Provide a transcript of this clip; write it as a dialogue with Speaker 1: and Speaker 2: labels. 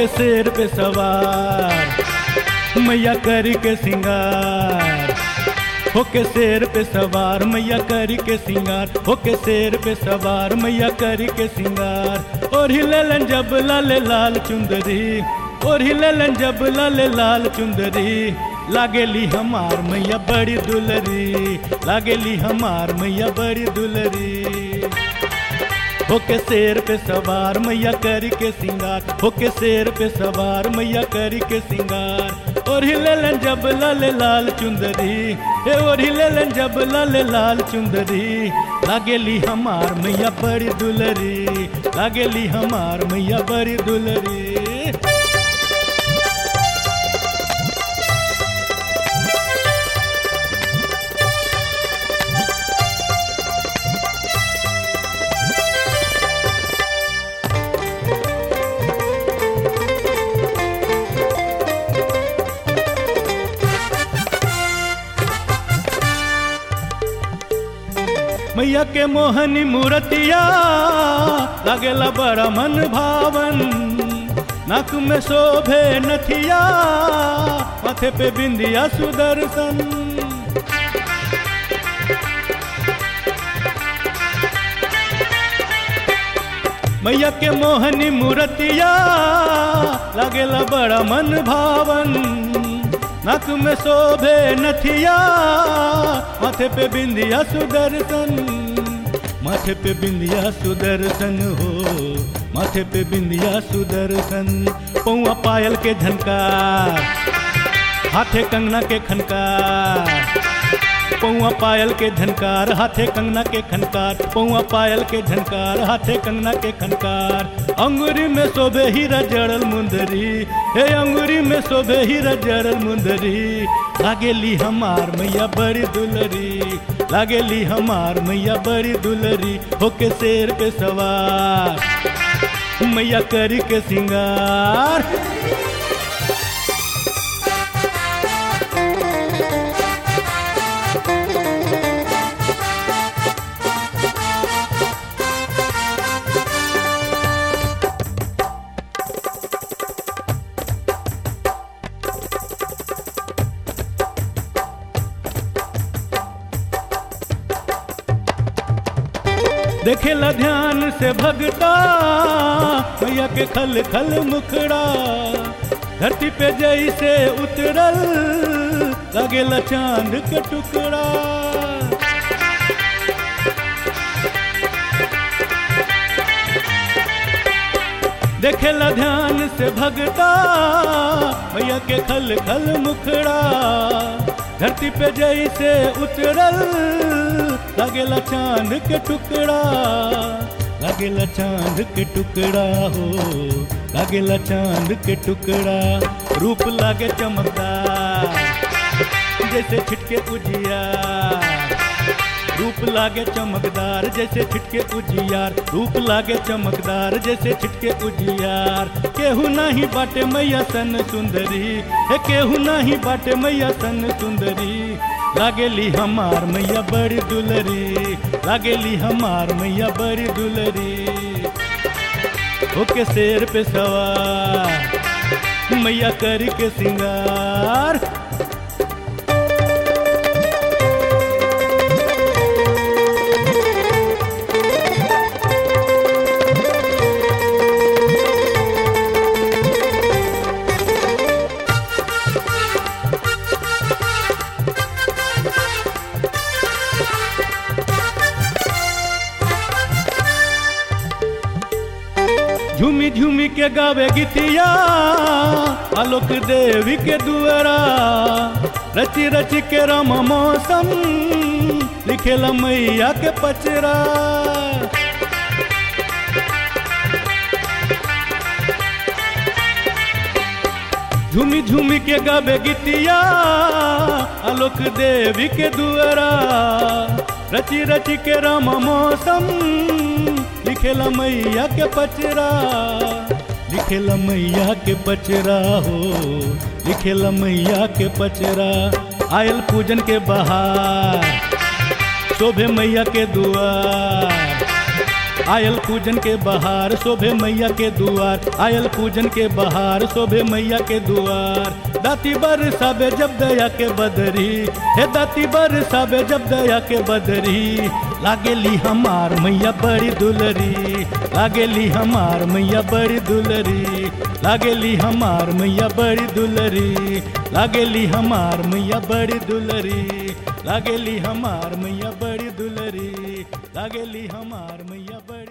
Speaker 1: होके शेर पे सवार मैया करी के सिंगार होके शेर पे सवार मैया करी के सिंगार होके शेर पे सवार मैया करी के सिंगार और हिलेलन जब लाले लाल चुंदरी और हिलेलन जब लाले लाल चुंदरी लागेली हमार मैया बड़ी दुलरी लागेली हमार मैया बड़ी दुलरी होके शेर पे सवार मैया करी के सिंगार होके शेर पे सवार मैया करी के सिंगार और हिलेलन जब लाले लाल चुंदरी हे और हिलेलन जब लाले लाल चुंदरी लागेली हमार मैया बड़ी दुलरी लागेली हमार मैया बड़ी दुलरी मैया के मोहनी मूर्तिया लगेला बड़ा मन भावन नाक में शोभे नथिया माथे पे बिंदिया सुदर्शन मैया के मोहनी मूर्तिया लगेला बड़ा मन भावन नक में शोभे नथिया माथे पे बिंदिया सुदर्शन माथे पे बिंदिया सुदर्शन हो माथे पे बिंदिया सुदर्शन पौआ पायल के झनकार हाथे कंगना के खनकार पौआ पायल के झनकार हाथे कंगना के खनकार पौआ पायल के झनकार हाथे कंगना के खनकार अंगूरी में शोभे हीरा जड़ल मुंदरी हे अंगूरी में शोभे हीरा जड़ल मुंदरी लागेली हमार मैया बड़ी दुलरी लागेली हमार मैया बड़ी दुलरी होके शेर पे सवार मैया करी के सिंगार देखेला ध्यान से भगता मैया के खल खल मुखड़ा धरती पे जैसे उतरल लगेला चांद के टुकड़ा देखेला ध्यान से भगता मैया के खल खल मुखड़ा धरती पे जैसे उतरल लगेला चांद के टुकड़ा लगेला चांद के टुकड़ा हो लगेला चांद के टुकड़ा रूप लागे चमकदार जैसे छिटके उजिया रूप लागे चमकदार जैसे छिटके उजियार रूप लागे चमकदार जैसे छिटके उजियार केहू नहीं बाटे मैया सन सुंदरी हे केहू नहीं बाटे मैया सन सुंदरी लागेली हमार मैया बड़ी दुलरी लागेली हमार मैया बड़ी दुलरी ओके शेर पे सवार मैया करी के सिंगार झूमी झूमी के गावे गीतिया आलोक देवी के दुआरा रची रची के राम मौसम लिखेला मैया के पचरा झूमी झूमी के गावे गीतिया आलोक देवी के दुआरा रची रची के राम मौसम लिखेला मैया के पचरा लिखेला मैया के पचरा हो लिखेला मैया के पचरा आयल पूजन के बहार शोभे मैया के दुआर आयल पूजन के बहार शोभे मैया के दुआर आयल पूजन के बहार शोभे मैया के दुआर दाती बर सबे जब दया के बदरी हे दाती बर सबे जब दया के बदरी लागेली हमार मैया बड़ी दुलरी लागेली हमार मैया बड़ी दुलरी लागेली हमार मैया बड़ी दुलरी लागेली हमार मैया बड़ी दुलरी लागेली हमार मैया बड़ी दुलरी लागेली हमार मैया बड़ी